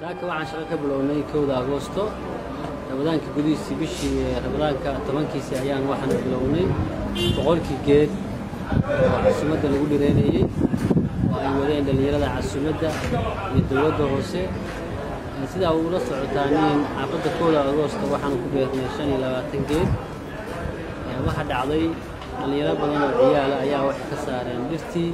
saaka waxaan shaqo ka bilownay kowda agoosto ramadaanka gudihiisii bishii ramadaanka tobankiisii ayaan waxaan bilownay boqolkii geed oo casuumadda lagu dhireynayey oo ay wadeen dhallinyarada casuumadda iyo dowladda hoose sidaa ula socotaaniin xaafadda kowda agoosto waxaan ku beernay shan iyo labaatan geed waxaa dhacday dhallinyaro badan oo ciyaala ayaa waxay ka saareen dhirtii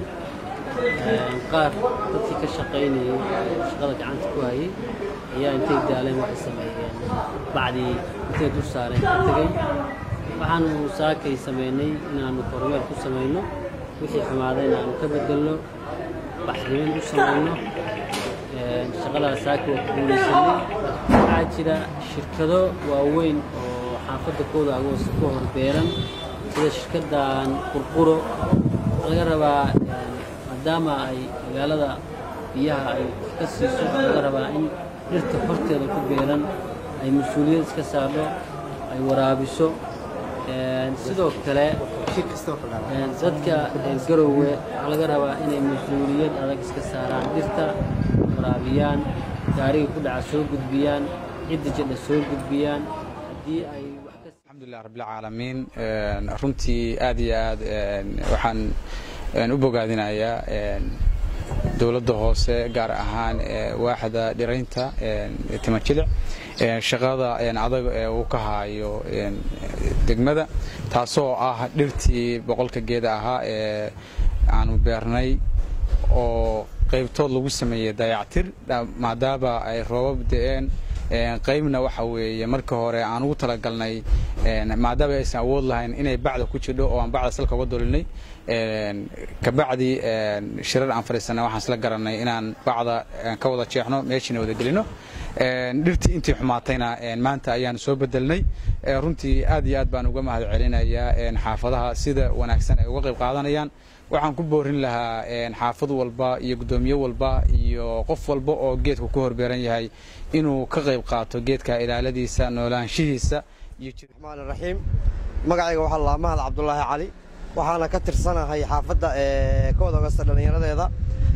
qaar dadkii ka shaqaynayey shaqada gacanta ku hayay ayaa intay daaleen waxay sameeyeen bacdii intay dul saareen ka tegey waxaanu saakay samaynay inaannu kormeel ku samayno wixii xumaaday inaannu ka bedelno baxrimin u samayno shaqadaas saaka waa ku guulaysanay waxaa jira shirkado waaweyn oo xaafadda kooda agoosta ku hor beeran sida shirkaddan qurquro laga rabaa maadaama ay magaalada biyaha ay ka siiso laga rabaa in dhirta horteeda ku beeran ay mas-uuliyad iska saarno ay waraabiso sidoo kale dadka garowe waxaa laga rabaa inay mas-uuliyad adag iska saaraan dhirta waraabiyaan gaariga ku dhaca soo gudbiyaan cidda jidha soo gudbiyaan haddii ay alxamdulilah rabbilcaalamiin runtii aad iyo aad waxaan u bogaadinayaa dowladda hoose gaar ahaan waaxda dhiraynta timajilic shaqada adag ee uu ka haayo degmada taasoo ah dhirtii boqolka geeda ahaa ee aanu beernay oo qaybtood lagu sameeyey dayactir maadaama ay roobab da'een qaybna waxa weeye marka hore aan ugu talagalnay maadaama aysan awood lahayn inay bacda ku jidho oo aan bacda salka uga dolinay kabacdi shirar aan fadhiisanay waxaan isla garanay inaan bacda ka wada jeexno meeshiina wada gelino dhirtii intii xumaatayna maanta ayaan soo bedelnay runtii aad iyo aad baan uga mahad celinayaa xaafadaha sida wanaagsan ay uga qayb qaadanayaan waxaan ku boorin lahaa xaafad walba iyo guddoomiye walba iyo qof walba oo geedku ku horbeeran yahay inuu ka qayb qaato geedka ilaaladiisa noolaanshihiisa raxmaan raxiim magacayga waxaa laa mahad cabdulaahi cali waxaana ka tirsanahay xaafadda kooda ogasta dhallinyaradeeda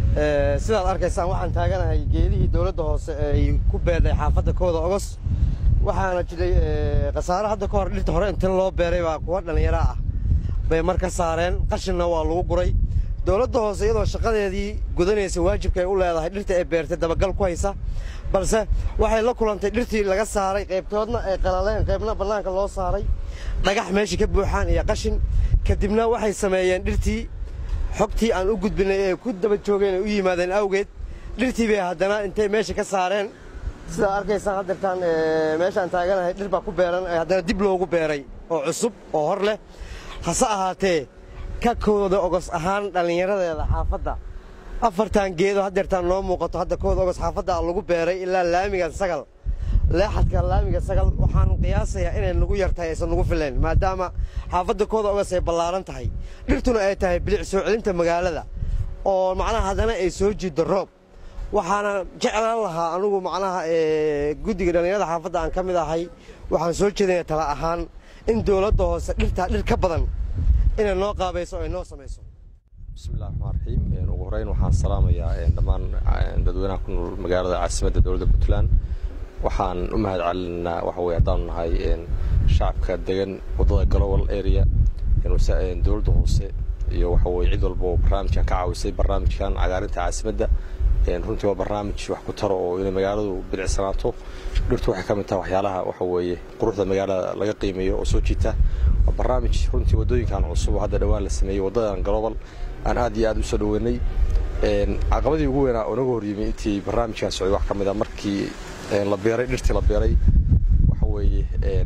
sidaad arkaysaan waxaan taaganahay geedihii dowladda hoose ay ku beedhay xaafadda kooda ogos waxaana jiray khasaare hadda ka hor dhirta hore inta loo beeray baa kuwa dhallinyaro ah bay mar ka saareen qashinna waa lagu guray dowladda hoose iyadoo shaqadeedii gudanaysa waajibka ay u leedahay dhirta ay beertay dabagal ku haysa balse waxay la kulantay dhirtii laga saaray qaybtoodna ay qalaleen qaybna bannaanka loo saaray dhagax meeshii ka buuxaan iyo qashin kadibna waxay sameeyeen dhirtii xogtii aan u gudbinay ee ku daba joogeen ay u yimaadeen awgeed dhirtii bay haddana intay meesha ka saareen sidaa arkaysaan haddeertaan meeshaan taaganahay dhir baa ku beeran haddana dib loogu beeray oo cusub oo hor leh hase ahaatee ka kooda ogos ahaan dhallinyaradeeda xaafadda afartan geedo haddeertaan noo muuqato hadda kooda ogos xaafadda lagu beeray ilaa laamigan sagal leexadka laamiga sagal waxaanu qiyaasayaa inay nagu yartahay aysan nagu filayn maadaama xaafadda kooda ogos ay ballaaran tahay dhirtuna ay tahay bilic soo celinta magaalada oo macnaha haddana ay soo jiiddo roob waxaana jeclaan lahaa anugu macnaha guddiga dhallinyarada xaafadda aan ka mid ahay waxaan soo jeedinaya tala ahaan in dowladda hoose dhirtaa dhir ka badan inay noo qaabayso o ay noo samayso bismillahi raxmaan raxiim ugu horeyn waxaan salaamayaa dhammaan dadweynaha ku nool magaalada caasimadda dowladda puntland waxaan u mahad celinaa waxa weye haddaanu nahay shacabka degan waddada global area dowladda hoose iyo waxa weye cid walba oo barnaamijkan ka caawisay barnaamijkan cagaarinta caasimadda runtii waa barnaamij wax ku taro oo inay magaaladu bilicsanaato dhirtu waxay ka mid tahay waxyaalaha waxa weeye quruxda magaalada laga qiimeeyo oo soo jiita waa barnaamij runtii waddooyinkan cusub oo hadda dhowaan la sameeyey waddadan global aan aad iyo aad u soo dhoweynay caqabadii ugu weynaa oo naga horyimi intii barnaamijkan socday wax ka mid a markii la beeray dhirtii la beeray waxa weeye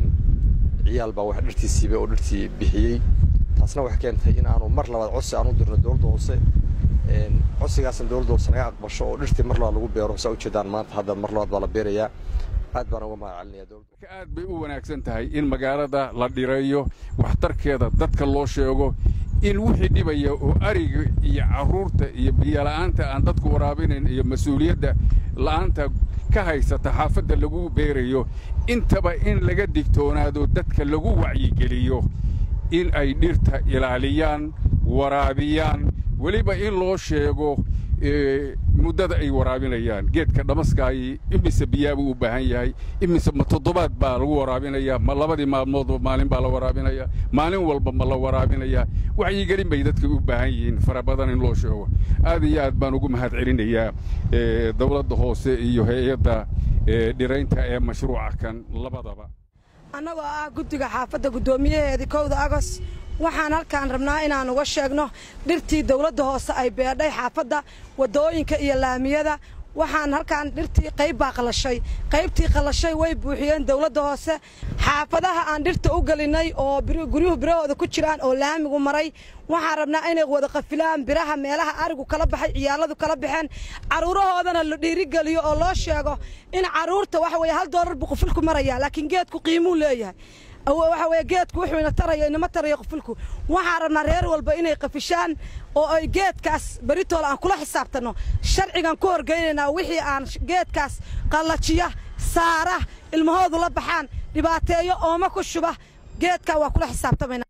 ciyaal baa wax dhirtii siibay oo dhirtii bixiyey taasna waxay keentay in aanu mar labaad codsi aan u dirno dowladda hoose codsigaasna dowladda hoose naga aqbasho oo dhirtii mar labaad lagu beero saa ujeedaan maanta hadda mar labaad baa la beerayaa aad baan uga mahad celinaya dowladda aad bay u wanaagsan tahay in magaalada la dhireeyo waxtarkeeda dadka loo sheego in wixii dhibaya oo ariga iyo carruurta iyo biyola'aanta aan dadku waraabinayn iyo mas-uuliyadda la'aanta ka haysata xaafadda lagu beerayo intaba in laga digtoonaado dadka lagu wacyigeliyo in ay dhirta ilaaliyaan waraabiyaan weliba in loo sheego muddada ay waraabinayaan geedka dhamaskaayi imise biyaabuu u baahan yahay imise ma toddobaad baa lagu waraabinayaa ma labadii maalmoodba maalin baa la waraabinayaa maalin walba ma la waraabinayaa wacyigelin bay dadka u baahan yihiin fara badan in loo sheego aad iyo aad baan ugu mahad celinayaa dowladda hoose iyo hay-adda dhiraynta ee mashruuca kan labadaba annagoo ah guddiga xaafadda guddoomiyaheedii kowda agos waxaan halkaan rabnaa inaan uga sheegno dhirtii dawladda hoose ay beedhay xaafadda waddooyinka iyo laamiyada waxaan halkaan dhirtii qayb baa qallashay qaybtii qallashay way buuxiyeen dawladda hoose xaafadaha aan dhirta u gelinnay oo guryuhu birahooda ku jiraan oo laamigu maray waxaan rabnaa inay wada qafilaan biraha meelaha arigu kala baxay ciyaalladu kala baxeen carruurahoodana la dhiirigeliyo oo loo sheego in carruurta waxa weeye hal doolar buu qufulku marayaa laakiin geedku qiimuu leeyahay waxa weeye geedku wuxuu ina tarayo inama tarayo qufulku waxaan rabnaa reer walba inay qafishaan oo ay geedkaas beritool aan kula xisaabtanno sharcigan ku horgeynaynaa wixii aan geedkaas qallajiya saara ilmahoodu la baxaan dhibaateeyo ooma ku shuba geedkaa waa kula xisaabtamayna